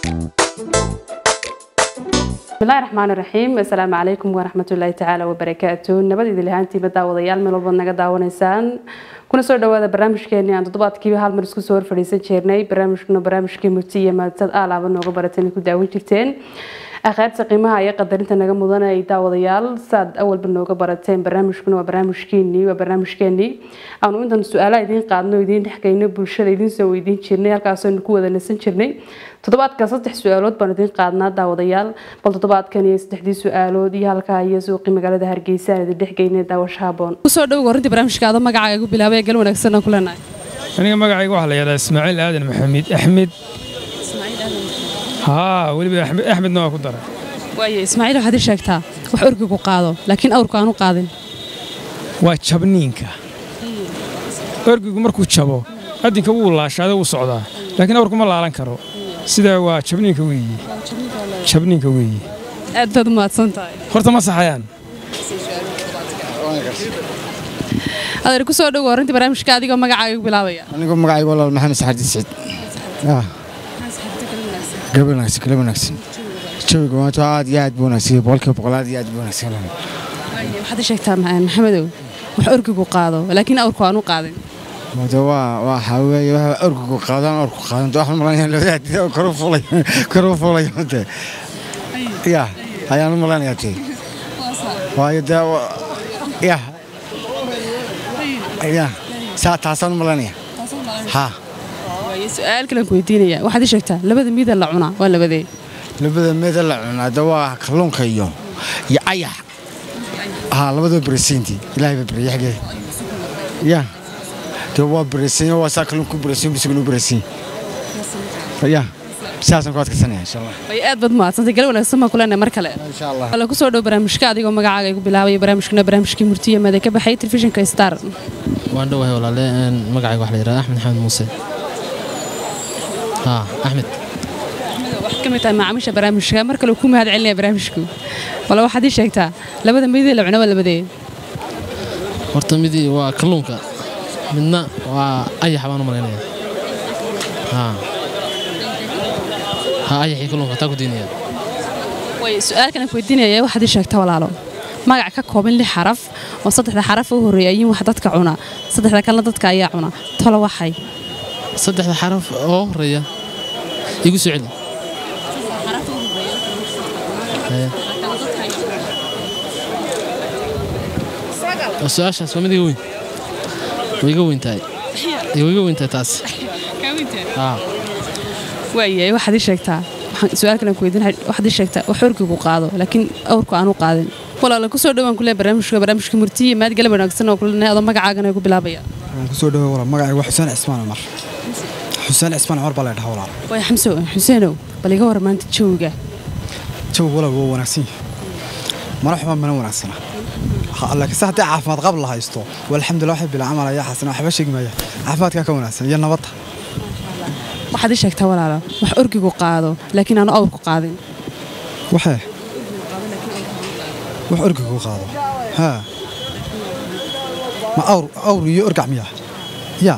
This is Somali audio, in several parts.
bismillahi raxmaani raxiim assalaamu calaykum waraxmatullaahi tacaala wabarakaatu nabad idin lahaantiima daawadayaal meel walbaad naga daawanaysaan kuna soo dhawaada barnaamijkeeni aan toddobaadkiiba hal mar isku soo hor fadhiisan jirnay barnaamijkuna barnaamijkii murti iyo maadad aalaaba nooga baratan ku daawan jirteen akhaarta qiimaha iyo qadarinta naga mudan ay daawadayaal saad awalba nooga barateen barnaamijkuna waa barnaamijkeenii waa barnaamijkeenii aanu intan su-aalaha idiin qaadno idiin dhexgeyno bulshada idiin soo weydiin jirnay halkaasaynu ku wada nasan jirnay toddobaadka saddex su-aalood baan idiin qaadnaa daawadayaal bal toddobaadkan iyo saddexdii su-aalood iyo halkaa iyo suuqii magaalada hargeysa aan idin dhexgeynay daawasho haboon kusoo dhow horintii barnaamijkaada magacaaga igu bilaabay gal wanaagsan aan ku leenahay aniga magacayga waxaa la yidhahdaa ismaaciil aadan maxamed axmed haa weliba axmed axmedna waa ku daray waaye ismaaciil waxaad ii sheegtaa wax orgigu qaado laakiin awrku aanu qaadin waa jabniinka orgigu markuu jabo adinka wuu laashaada wuu socdaa laakiin awrku ma laalan karo sidaa waa jabniinka weeye jabniinka weeye aad baad u mahadsan tahay horta ma saxayaan adeer kusoo dhow horintii barnaamijka adigoo magacaaga igu bilaabaya anigu magacayga walaal maxamed saxaadi siciid gabar wanaagsan kala wanaagsan jawiga maanta aad iyo aad buu wanaagsan boqolkiiba boqol aad iyo aad buu wanaagsan Waaye, waxaad ii sheegtaa maxamedow wax orgigu qaado laakiin awrku aanu qaadin maanta waa waxa weeye waxa orgigu qaadaan orku qaadan wax malanaya labada kor u fulay kor u fulay maanta ya ayaan u malanaya tee waayo dee wa- ya ya saa taasaan u malanaya ha waaye su-aal kalen ku weydiinaya waxaad ii sheegtaa labada miida la cunaa waa labadee labada meeda la cunaa de waa kalluunka iyo iyo ayax haa labadaba beresinti ilaahay baa bereye xagee ya de waa beresin waa saa kalluunku beresin bisiguna u beresin ya sidaasaan ku adkaysanaya insha allah waaye aad baad mahadsantay gal wanaagsan baan ku leenahay mar kale insha allah wala kusoo dhow barnaamijka adigoo magacaaga igu bilaabaya barnaamijkuna barnaamijkii murtiya maada ka baxay telefishinka star waan dhowahay walaale een, magacayga waxa la yidhahdaa axmed xamed muuse haa axmed waxaad ka mid tahay macaamiisha barnaamijka mar kale ku mahad celinaya barnaamijku wala waxaad ii sheegtaa labada miidii la cuna waa labadee horta midii waa kalluunka midna waa ayax baan u malaynaya haa haa ayaxii kalluunka taa ku diinaya way su-aalkan ku weydiinaya waxaad ii sheegtaa walaalo magac ka kooban lix xaraf oo saddexda xaraf u horreeya ayin wax dadka cuna saddexda kalena dadka ayaa cuna tolo waxay saddexda xaraf oo horeeya igu soo celi Haya. oo su-aashaas waa mid iga weyn way iga weyn tahay way iga weyn tahay taas haa waayahay waxaad ii sheegtaa waxaan su-aalkan ku weydiinaya waxaad ii sheegtaa wax orgigu qaado laakiin awrku aanu qaadin walaala kusoo dhowaan kule barnaamijka barnaamijka murtiya maad galab wanaagsan oo kulenahay adoo magacaagana igu bilaabaya waan kusoo dhaway walaal magacayga waa xuseen cismaan cumar xuseen cismaan cumar baa la dhahaa walaal waay xamso xuseenow bal iga war maanta jawiga jawi walaal waa wanaagsan yahay mana xumaan mana wanaagsana Ha- laakiin se haddii caafimaad qab la haysto waa alxamdulilah waxay bila camal ayaa xasana waxba sheegi maaya caafimaadkaa ka wanaagsan iyo nabadda waxaad ii sheegtaa walaalo wax orgigu qaado laakiin aanu awrku qaadin waxee wax orgigu qaado haa ma awr awr iyo orgac miya ya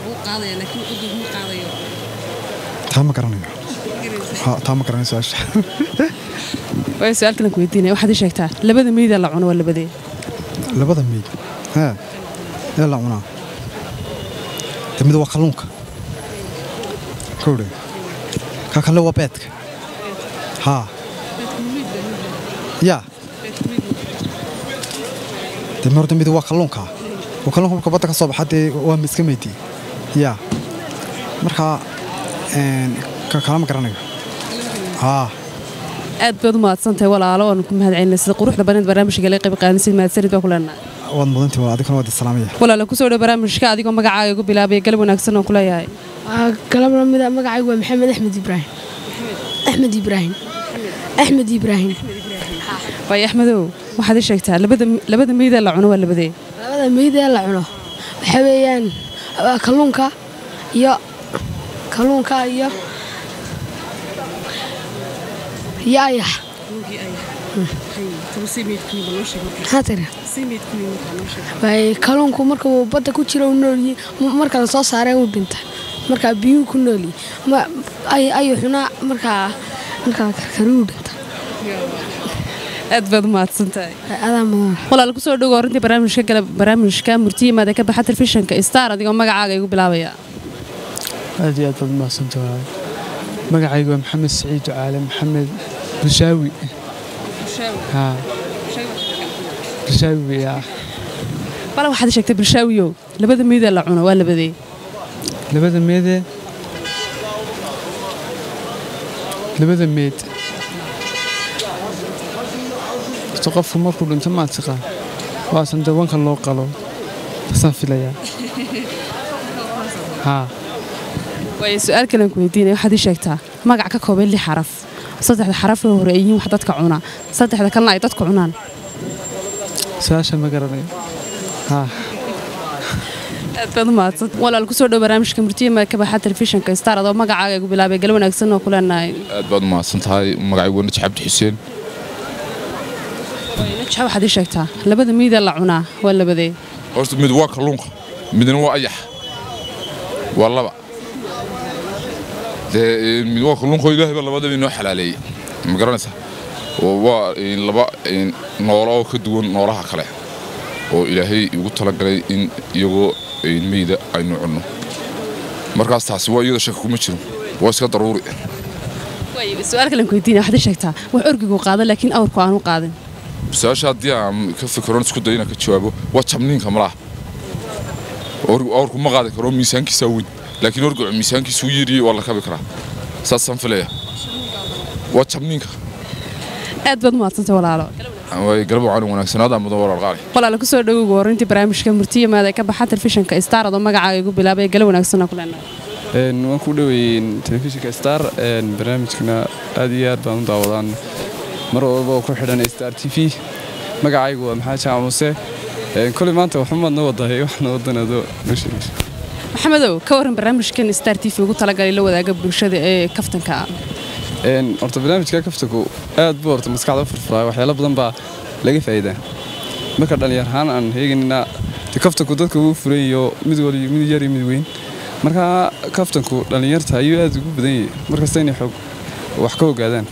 taa ma garanayo Ha, taa ma garanayo su-aasha waay su-aalkan ku weydiinaya waxaad ii sheegtaa labada miida la cuno waa labadee labada meyd haa ee la cunaa de mid waa kalluunka kowdhe ka kale waa beedka haa ya de ma horta mid waa kalluunka oo kalluunka marka badda ka soo baxa dee waa iska meydii ya marka een, ka kala ma garanayo haa aad baad u mahadsantahay walaalo waan ku mahad celinay sida quruxda badan barnaamijka la qayb qaadanaysid mahadsanid baa ku leenahay waad mudantii waa adigana waad islaamaya walaalo kusoo dhow barnaamijka adigoo magacaaga igu bilaabaya galab wanaagsan oo kuleeyahay galabna mida magacaygu waa maxamed axmed ibraahim axmed ibraahim axmed ibraahim waay axmedow waxaad ii sheegtaa labada labada miida la cuno waa labadee labada meyd ee la cuno waxa weeyaan waa kalluunka iyo kalluunka iyo iyo ayax maxaa tiri waay kalluunku marka uu badda ku jiro uu noolyihi marka la soo saaree uu dhinta markaa biyuhu ku nooli ayuu xunaa markaa markaa karkaruu dhinta aad baad umahadsantahay adaa mudan walaal kusoo dhowo horintii barnaamijka gala barnaamijka murtiyimaada ka baxa telefishinka star adigoo magacaaga igu bilaabaya aad iyo aad baad umahadsanta walaal magacaygu waa maxamed saciid ducaale maxamed bushaawi haa bushaawi yaa bala waxaad sheegtay bulshaawiyow labada meydee la cuno waa labadee labada meedee labada meed horta qofku markuu dhinto maad tiqaa waasan dee wanka loo qalo basaan filayaa haa waayo su-aal kalen ku weydiinaya waxaad ii sheegtaa magac ka kooban lix xaraf saddexda xaraf ee hore ay yihiin wax dadka cuna saddexda kalena ay dadku cunaan su-aasha ma garanayo haa aad baad umahadsan walaal kusoo dhow barnaamijka murtiyima ka baxa telefishinka star adoo magacaaga igu bilaabay gal wanaagsan oo kuleenahay aad baad umahadsan tahay magacaygu waa najix cabdi xuseen najxa waxaad ii sheegtaa labada meydee la cunaa waa labadee horta mid waa kalluunka midna waa ayax waa laba dee mid waa kalluunka oo ilaahay baa labadaba inoo xalaaleeyey ma garanaysaa oo waa laba noolo oo ka duwan noolaha kale oo ilaahay igu talagalay in iyagoo meyda aynu cunno markaas taasi waa iyada shaka kuma jiro waa iska daruuri su-aal kalen ku weydiinaya waxaad ii sheegtaa wax orgigu qaado laakiin awrku aanu qaadin su-aasha haddii aan ka fikiron isku dayo inaan ka jawaabo waa jabniinka malaha awrku ma qaadi karo miisaankiisaa weyn laakiin orgicu miisaankiisu yiriyey waa la kabi karaa saasaan filaya waa jabniinka aad baad umahadsantay walaalo way galab wacan wanaagsanaada mudan walaal qaali walaalo kusoo dhowowga horintii barnaamijka murtiyamaada ka baxa telefishinka star adoo magacaaga igu bilaabay gala wanaagsanoo kuleenahay waan ku dhoweeyeen telefishinka star barnaamijkana aad iyo aad baan u daawadaan mar walba oo ku xidhan star t v magacaygu waa maxamed jaac muuse koley maanta waxumaadna wadahay waxna wadanado noo sheegaysa maxamedow ka waran barnaamijkan star t v ugu talagalay la wadaaga bulshada ee kaftanka horta barnaamijka kaftanku aad buu horta maskaxda u furfuraa waxyaalo badan baa laga faa'iidaa marka dhallinyar ahaan aan heeganina de kaftanku dadka wuu furan iyo mid waliyo mid yar iyo mid weyn marka kaftanku dhallinyarta ayuu aad ugu badan yahay markasta inay xoog wax ka ogaadaan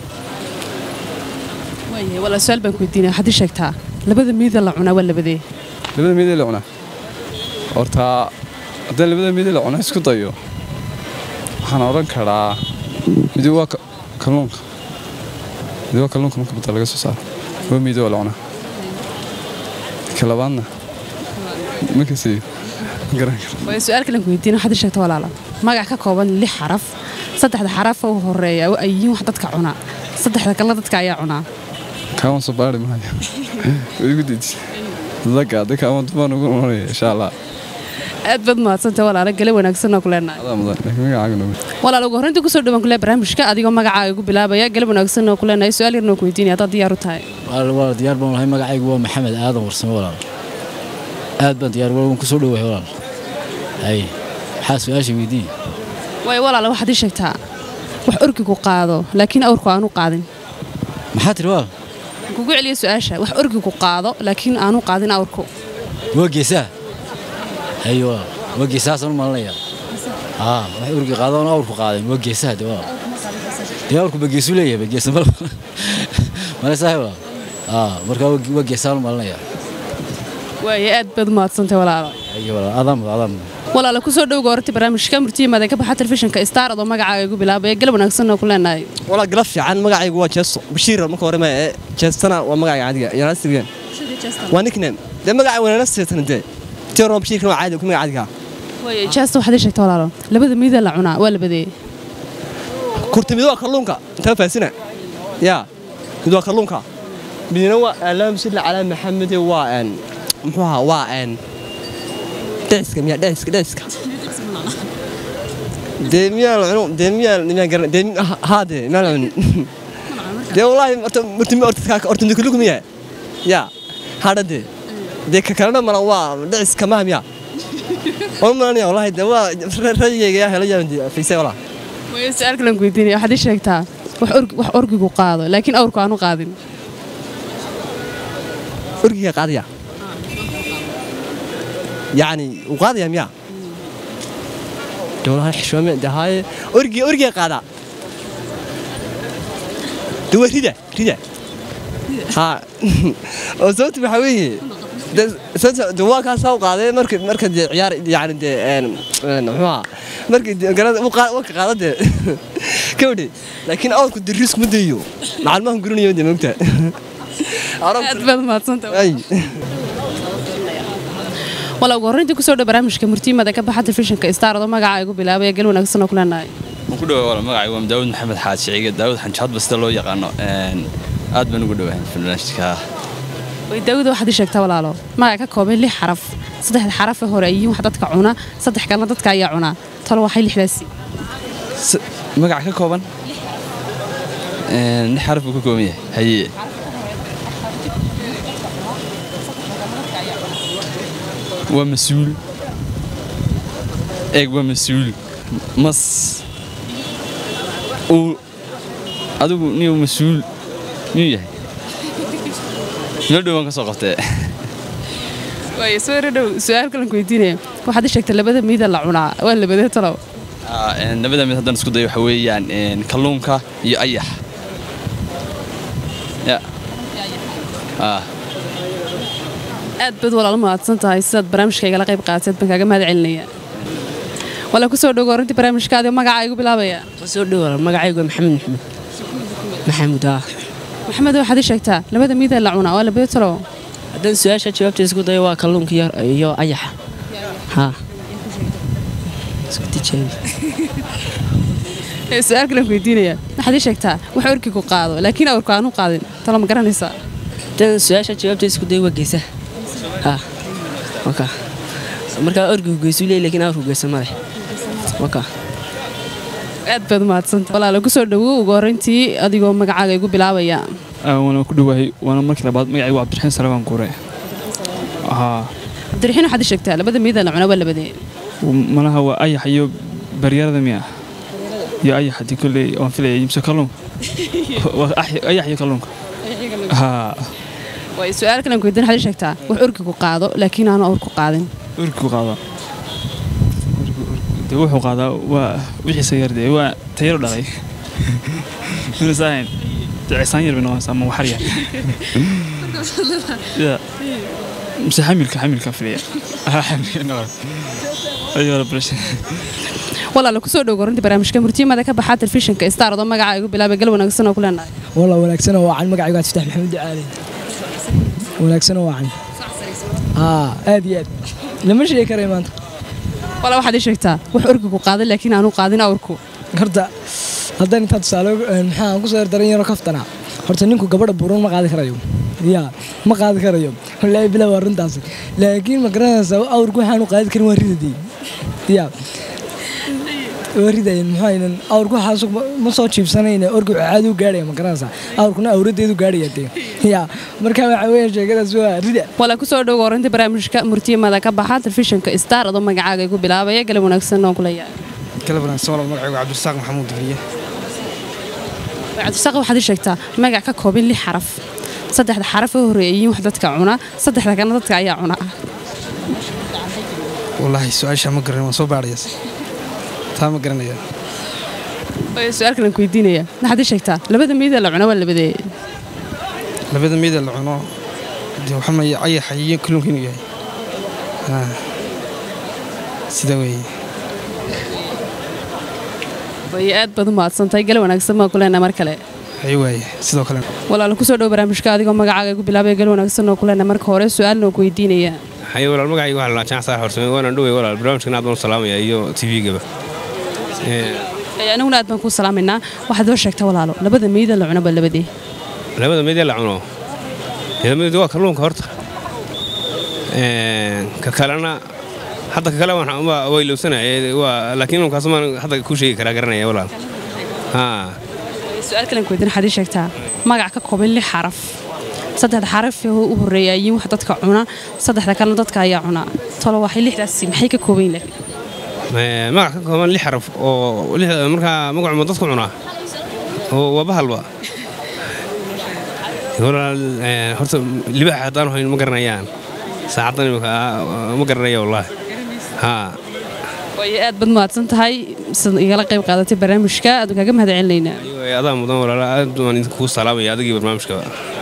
walaa su-aal baan ku weydiinaya waxaad ii sheegtaa labada miida la cunaa waa labadee labada miidee la cunaa horta haddaan labada miidee la cunaa isku dayo waxaan odhan karaa midi waa kalluunka midi waa kalluunka marka badda laga soo saaro waa miidi waa la cunaa ka labaadna markasi garan kara waayo su-aal kalen ku weydiina waxaad ii sheegta walaala magac ka kooban lix xaraf saddexda xaraf oo horeeya ay yihiin wax dadka cunaa saddexda kalena dadka ayaa cunaa kaawan soo baari maayo igu deji daga hadda kaawan dumaan ugu noqonaya insha allah aad baad mahadsantay walaala gale wanaagsan oo kuleenahay adaa mudan laakiin magacaaga noogu walaal ugu horreyntii kusoo dhawaan kule barnaamijka adigoo magacaaga igu bilaabaya galab wanaagsan oo kuleenahay su-aal yarna oo ku weydiinaya haddaad diyaar u tahay walaal diyaar baan lahay magacaygu waa maxamed aadan warsame walaal aad baan diyaar waan kusoo dhowahay walaal hay maxaa su-aasha weydiin waayo walaala waxaad ii sheegtaa wax orgigu qaado laakiin awrku aanu qaadin maxaa tiri walaal kugu celiya su-aasha wax orgigu qaado laakiin aanu qaadin awrku waa geesaa hayo walaal waa geesaasaan u malinaya haa wax urgi qaadaan awrku qaadeen waa geesaha de walaal dee awrku ba geesu leeyahay ba geesa mal malesahay walaal haa markaa waa geesaan u malinaya waayo aad baad u mahadsantay walaalo hayo walaal adaan mudan adaan mudan walaala kusoo dhowga horta barnaamijka murtiyimaada ka baxa telefishinka star adoo magacaaga igu bilaabaya galab wanaagsan oo kuleenahay walaa galab fiican magacaygu waa jeesto bashiir marka hore ee jeestana waa magacayga caadiga yanaastirgen waa nickname dee magaca wanaana seetana dee tiro bashiirkana waa caadi ku magaca caadiga waayo jaasta waxaad ii sheegta walaalo labada miida la cunaa waa labadee kurti mid waa kalluunka intaa faasina yaa mid waa kalluunka midna waa alaam silla calaa maxamed waa een muxuu ahaa waa een dheciska miyaa dheciska dheciska dee miyaa la cuno dee miyaa miyaa garan dee haa dee miyaa la cunin dee wallaahi horta murtimi horta horta ndukuluku miyaa yaa hadha dee dee ka kalena mala waa dheciska maha miyaa waan malanaya wallaahi dee waa rayigayga yaa hela yaa fiisay walaa waayo su-aal kalan ku weydiinaya waxaad ii sheegtaa wax orgi wax orgigu qaado laakiin awrku aanu qaadin orgiga qaadaya yacni uu qaadaya miyaa de walahi xishoome de haaye orgiga orgiga qaadaa de waa rida rida ha oo sababta waxaa weeye de- sababta- de waa kaasaa u qaaday marka marka dee ciyaar yani dee een een muxuu ahaa markii dee garada uu qaa- uu ka qaado dee kawdhe laakiin awrku dee risk ma dayo macalmahan gurinayo dee mogta aad baad mahadsantahay ay wala ugu horreyntii kusoo dhow barnaamijka murtiimada ka baxa telefishinka star oo magaca igu bilaabaya gal wanaagsan oo kuleenahay waan ku dhawaay wala magacay waa daawud maxamed xaad shiciga daawud xanjaad basta loo yaqaano een aad baan ugu dhawahay barnaamijka way daawida waxaad ii sheegtaa walaalo magaca ka kooban lix xaraf saddexda xaraf ee hore yihiin wax dadka cuna saddex kalena dadka ayaa cunaa talo waxay lixdaasi S- magac ka kooban een lix xaraf buu ka kooban yahay haye waa mas-uul eeg waa mas-uul mas uu adigu niyuu mas-uul miyuu yahay meel dhowaan ka soo qabtee way soo dhow su-aal kalan ku weydiinaya waxaad ii sheegtay labada miida la cunaa waa labadee talow Ah, een, labada mid haddaan isku dayo waxa weeyaan een, kalluunka iyo ayax ya ah aad baad walaalo mahadsan tahay sidaad barnaamijka igala qayb qaatayd baan kaaga mahad celinaya wala kusoo dhow horintii barnaamijkaadi oo magaca igu bilaabaya soo dhawaada magacaygu waa maxamed maxamed maxamuud ah maxamed waxaad ii sheegtaa labada miida la cunaa waa labadee talow haddaan su-aasha jawaabta isku dayo waa kalluunka iyo iyo ayaxa ha isku tijaabi Ee, su-aal kalan ku weydiinaya waxaad ii sheegtaa wax orkigu qaado laakiin awrku aanu qaadin talo ma garanaysaa haddaan su-aasha jawaabta isku dayo waa geesaha ha waka markaa orgigu geesu leeyahy laakiin awrku geesa ma leh waka aad baad mahadsantahay walaalo kusoo dhowow ugu horreyntii adigoo magacaaga igu bilaabaya waana ku dhawahay waana markii labaad magacaygu cabdiraxiin salebaan guure haa cabdiraxiin waxaad ii sheegtaa labada miida la cunaa waa labadee malaha waa ayax iyo baryarada miya iyo ayax haddii kolley waan filaya imse kalluunka waa ax- ayax iyo kalluunka haa way su-aal kalan ku weydiin waxaad ii sheegtaa wax orkigu qaado laakiin aanu awrku qaadin urkigu qaadaa de wuxuu qaadaa waa wixiisa yar dee waa tayaro dhalay minusaahayn de cisaan yar bay noqonaysaa ama waxar yar ya mise xamilka xamilka filaya haa xamilka noqon ayuu la barashay walaalo kusoo dhow horintii barnaamijka murtiimada ka baxa telefishinka star oo magaca igu bilaabay gal wanaagsan oo kuleenahay والله wanaagsan oo wacan magacaygu aad fatax maxamed ducaale wanaagsan oo wacan haa aad iyo aad lama sheegi karay maanta wala waxaad ii sheegtaa wax orkigu qaado laakiin aanu qaadin awrku horta haddaan intaa tusaale maxaa aan kusoo yardaran yaro kaftana horta ninku gabadha buuran ma qaadi karayo ya ma qaadi karayo wallaahi bilaa waa runtaasi laakiin ma garanaysaa awrku waxaanu qaadi karin waa ridadii ya waa ridayen maxaynan awrku waxaas ma soo jiibsanayna orgu caadi u gaadhaya ma garanaysaa awrkuna awradeedu gaadhaya dee ya marka waxa weeye sheekadaas waa rida wala kusoo dhow horintii barnaamijka murtiimada ka baxa telefishinka star oo magacaaga igu bilaabaya gal wanaagsan oo kuleeyahay kala wanaagsan walaal magacaygu cabdirasaaq maxamuud digliye cabdisaaq waxaad ii sheegtaa magac ka kooban lix xaraf saddexda xaraf ee horeeya yihiin wax dadka cuna saddexda kalena dadka ayaa cuna wallaahi su-aasha ma garanay waan soo baadhayaas taa ma garanaya Way su-aal kalan ku weydiinaya waxaad ii sheegtaa labada miida la cuna waa labadee labada meeda la cuno dee waxaa maya ayaxa iyo kalluunka inuu yahay Ah. sida weeye way aad baad u mahadsantahay gal wanaagsan baan kuleenahay mar kale hay waaye sidoo kale walaalo kusoo dhow barnaamijka adigoo magacaaga igu bilaabaya gal wanaagsan oo kuleenahay marka hore su-aalna oo ku weydiinaya haye walaal magacayga waxaa la jaan saar horsame waana dhowey walaal barnaamijkan aad baan u salaamaya iyo tv-gaba Ee, aniguna aad baan kuu salaamaynaa waxaad oo sheegtaa walaalo labada miida la cuna waa labadee labada meedee la cuno midamid waa kalluunka horta Een, ka kalena hadda ka kale waan- waa waa ilowsanaya waa laakiin unkaas maan hadda kuu sheegi karaa garanaya walaal haa su-aal kalan ku weydiin waxaad ii sheegtaa magac ka kooban lix xaraf saddexda xaraf ee u horeeya yihiin wax dadka cuna saddexda kalena dadka ayaa cuna tolo waxay lixdaasi maxay ka kooban yihiin Ee, magac ka kooban lix xaraf oo lix- markaa magacuma dadku cunaa oo waa bahalba walaal ee, horta libaax haddaan hayn ma garanayaan saacaddan imika ah, ma garanaya wallaahi haa waayo aad baad mahadsan tahay sida igala qayb qaadatay barnaamijka aad kaaga mahad celinaynaa Way, adaa mudan walaala aad baan idinku salaamaya adigii barnaamijka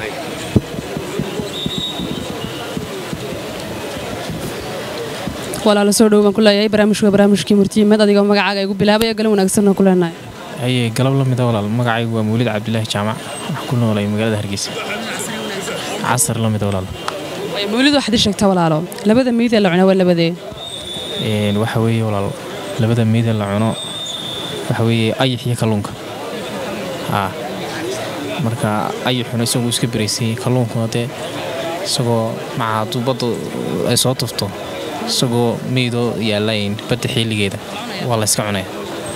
walaalo soo dhow baan ku leeyahay barnaamijku waa barnaamijkii murtiyimaad adigoo magacaaga igu bilaabaya galan wanaagsanna ku leenahay haye galab la mida walaal magacaygu waa mawlid cabdilaahi jaamac waxaan ku noolay magaalada hargeysa casar la mida walaal waayo mawlid waxaad ii sheegtaa walaalo labada meyd ee la cunaa waa labadee Een, waxa weeye walaal labada meydee la cuno waxa weeye ayax iyo kalluunka haa marka ayaxuna isagoo iska beraysay kalluunkuna dee isagoo maca hadduu badda ay soo tufto isagoo meydoo yaalayn badda xilligeeda waa la iska cunaya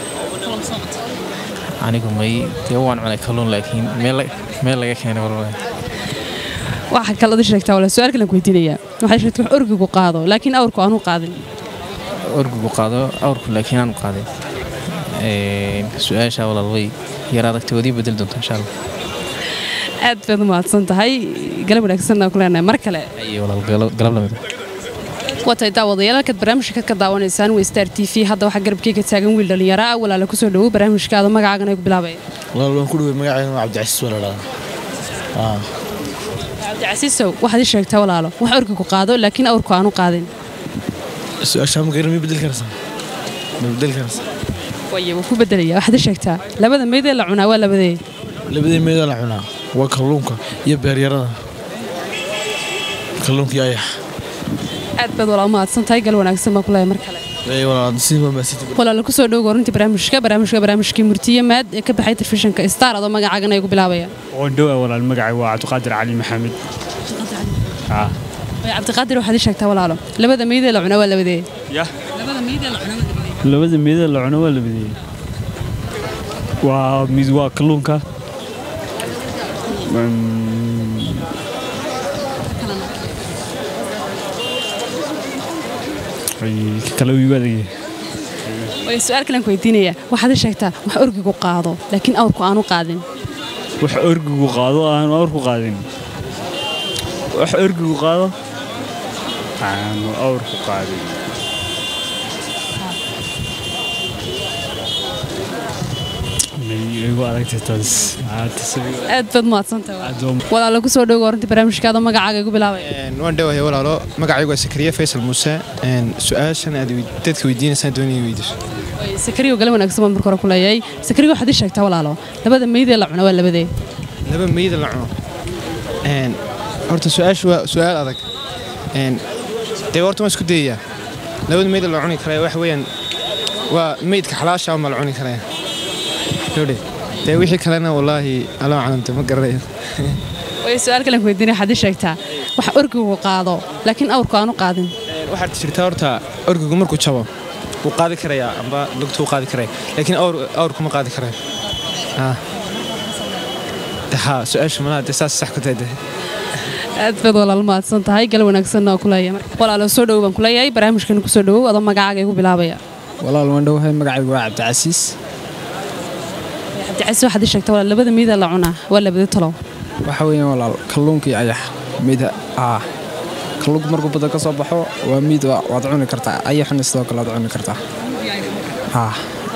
anigu may dee waan cunay kalluun laakiin meel la- meel laga keenay walba waxaa kale ii sheegtaa walaal su-aal kalen ku weydiinayaa waxay sheegtay wax orgigu qaado laakiin awrku aanu qaadin orgigu qaado awrku laakiin aanu qaadin Een, su-aasha walaal way yar adagtay wadii bedeli doonta insha allah aad baad u mahadsan tahay galab wanaagsanna ku leenahay mar kale iyo walaal galab galab lamida waa tahay daawadayaal halkaad barnaamijka ka daawanaysaan waa star t v hadda waxaa garabkeyga taagan wiil dhalinyaro ah walaala kusoo dhowow barnaamijkaada magacaagana ay ku bilaabaya walaal waan ku dhawey magacayga waa cabdicasiis walaalaada aa cabdicasiisow waxaad ii sheegtaa walaalo wax orgigu qaado laakiin awrku aanu qaadin su-aashaa ma garan ma bedeli karaysaa ma bedeli karaysaa waaye wuu ku bedelaya waxaad ii sheegtaa labada meyd ee la cunaa waa labadee labadii meeda la cunaa waa kalluunka iyo beeryarada kalluunka iyo ayax aad baad walaal u mahadsan tahay gal wanaagsan baa ku leeyahay mar kale Ee, walaal si maamaasiti walaala kusoo dhowow horintii barnaamijka barnaamijka barnaamijkii murtiye maad ee ka baxay telefishinka star adoo magacaagana ay ku bilaabaya oondhowa walaal magacay waa cabdiqaadir cali maxamed aa waaye cabdiqaadir waxaad ii sheegtaa walaalo labada meyd ee la cunaa waa labadee yah labada meyd ee la cunaa waa labadee labada meeda la cuno waa labadeeyey waa mid waa kalluunka Mm, ay, ka kale uu igu adagyahay waaye su-aal kalen ku weydiinaya waxaad ii sheegtaa wax orgigu qaado laakiin awrku aanu qaadin wax orgigu qaado aanu awrku qaadin wax orgigu qaado aanu awrku qaadin May igu adagtay taas Aa, taas igu- aad baad mahadsantahay walaalo kusoo dhowow horintii barnaamijkaada magacaaga igu bilaabaya waan dhowahay walaalo magacaygu waa sakariye faysal muuse Een, su-aashan aad weyd- dadka weydiinaysaan doonaya weydiiso Waaye, sakariyo gale wanaagsan baan marka hore ku leeyahay sakariyo waxaad ii sheegtaa walaalo labada meyd ee la cunaa waa labadee laba meyda la cuno Een, horta su-aashu waa su-aal adag Een, dee horta waan isku dayayaa labada meyda la cuni karaya waxa weeyaan waa meydka xalaasha ma la cuni karaya Gabadhe, dee wixii kalena wallaahi alaa calamta ma garanayo waaye su-aal kalen ku weydiinaya waxaad ii sheegtaa wax orgigu qaado laakiin awrku aanu qaadin Een, waxaad jirtaa horta orgigu markuu jabo wuu qaadi karayaa amba lugta wuu qaadi karaya laakiin awr awrku ma qaadi karayo Ah. De, haa su-aasha malaha dee saas sax ku tahay dee aad baad walaal mahadsan tahay gal wanaagsanna waa ku leeyahay walaalo soo dhowow baan ku leeyahay barnaamijkan kusoo dhowow adoo magacaaga igu bilaabaya walaal waan dhowahay magacaygu waa cabdicasiis cabdicasiis waxaad ii sheegtaa walaal labada meyd ee la cunaa waa labadee talow waxa weeyaan walaal kalluunka iyo ayax mida aa kalluunka markuu badda ka soo baxo waa miid waa- waad cuni kartaa ayaxuna sidoo kale waad cuni kartaa haa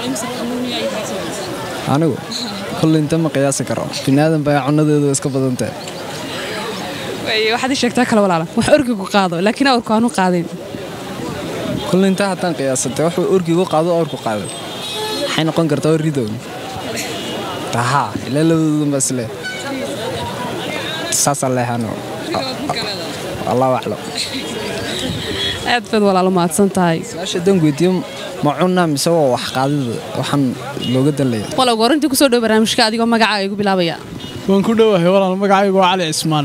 anigu kulli inta ma qiyaasi karo binaadan baa cunadeedu iska badantahay Waaye, waxaad ii sheegtaa kale walaala wax orgigu qaado laakiin awrku aanu qaadin kulli inta haddaan qiyaasatay wuxuu orgigu qaado awrku qaado waxay noqon kartaa oo ridown haa ilaa labadoodan baa isle saasaa leexano allahu aclam aad baad walaalo mahadsan tahay su-aasha dan weydiiyo ma cunaa mise waa wax qaadida waxaan looga danlaya walaal horintii kusoo dhow barnaamijka adigoo magacaaga igu bilaabaya waan ku dhowahay walaal magacaygu waa cali cismaan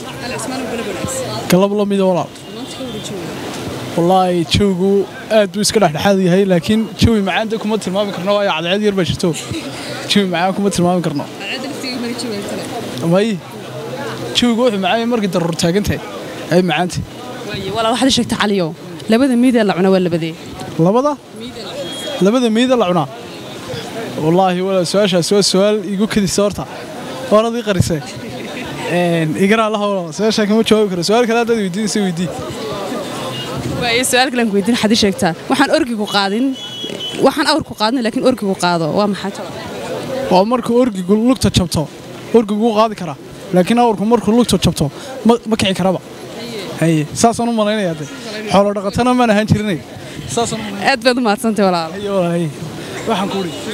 galab la mida walaal wallaahi jawgu aad buu iska dhexdhexaad yahay laakiin jawi macaanta kuma tilmaami karno waayo cadceed yar baa jirto jawi macaan kuma tilmaami karno may jawigu wuxuu macaan yahay markii daruur taagan tahay ay macaanta Waaye, walaal waxaad ii sheegtaa caliyo labada meyd ee la cunaa waa labadee labada labada meyd la cunaa wallaahi walaal su-aashaas waa su-aal igu kadisa horta waanad ii qarisay igaraa la hawla su-aashaa kama jawaabi karo su-aal kale haddaad weydiinaysa weydii waaye su-aal kalen ku weydiin waxaad ii sheegtaa waxaan orgigu qaadin waxaan awrku qaadnay laakiin orgigu qaado waa maxaa jawaab waa markuu orgigu lugta jabto orgigu wuu qaadi karaa laakiin awrku markuu lugta jabto ma ma kici karaba haye saasaan u malaynayaa de xoolo dhaqatana maan ahaan jirinay saasaan u aad baad u mahadsantay walaal haye walaal waxaan ku uri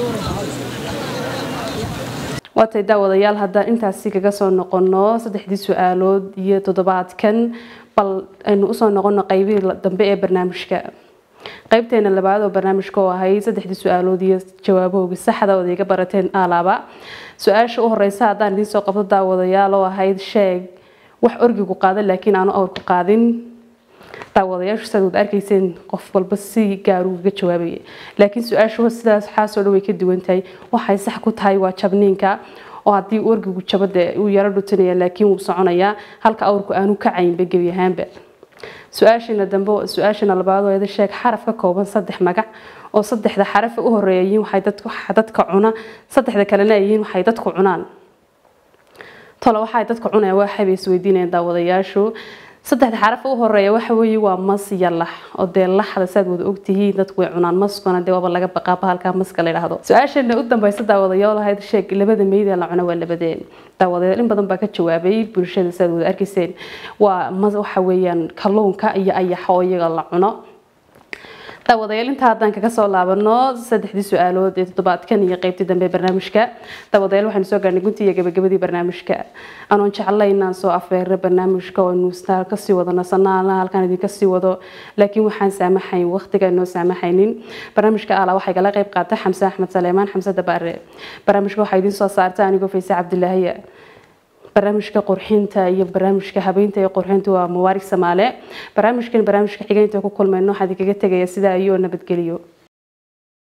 waatay daawadayaal haddaan intaasi kaga soo noqono saddexdii su-aalood iyo toddobaadkan bal aynu usoo noqono qaybihii dambe ee barnaamijka qaybteena labaad oo barnaamijka oo ahay saddexdii su-aalood iyo jawaabahooga saxda ood iga barateen alaaba su-aasha u horeysa haddaan idiin soo qabto daawadayaal oo ahayd sheeg wax orgigu qaada laakiin aanu awrku qaadin daawadayaashu sidaad wada arkayseen qof walba si gaaru uga jawaabaya laakiin su-aashu sidaas xaasoo dhan way ka duwan tahay waxay sax ku tahay waa jabniinka oo haddii orgigu jabo dee uu yaro dhutinaya laakiin wuu soconayaa halka awrku aanu kacaynba gebi ahaanba su-aashana dambe su-aashana labaad oo ida sheeg xaraf ka kooban saddex magac oo saddexda xaraf u horeeya yihiin waxay dadku dadka cuna saddexda kalena ay yihiin waxay dadku cunaan tolo waxay dadka cunayaan waa xabay isweydiinayaan daawadayaashu saddexda xaraf u horeeya waxa weeye waa mas iyo lax oo dee laxda saad wada ogtihiin dadku way cunaan maskuna dee waaba laga baqaaba halkaa maska la yidhaahdo su-aashana u dambeysa daawadayaal ahayd sheeg labada meyd ee la cuno waa labadeen daawadayaal in badan baa ka jawaabay bulshada saad wada arkayseen waa waxa weeyaan kalluunka iyo ayaxa oo iyaga la cuno daawadayaal intaa haddaan kaga soo laabano saddexdii su-aalood ee toddobaadkan iyo qeybtii dambe ee barnaamijka daawadayaal waxaynu soo gaarnay guntii iyo gabagabadii barnaamijka anoon jeclay inaan soo afeero barnaamijka oo nuustaa kasii wado nasanaana halkaan idinka sii wado laakiin waxaan saamaxayn waqtiga noo saamaxaynin barnaamijka ala waxay kala qeyb qaatay xamse axmed saleemaan xamse dabaare barnaamijka waxaa idiin soo saartay anigoo fayse cabdilaahiya barnaamijka qurxinta iyo barnaamijka habeynta iyo qurxinta waa mawaarig samaale barnaamijkan barnaamijka xigeynta ku kulmayno waxaa idinkaga tegaya sidaa iyo nabadgeliyo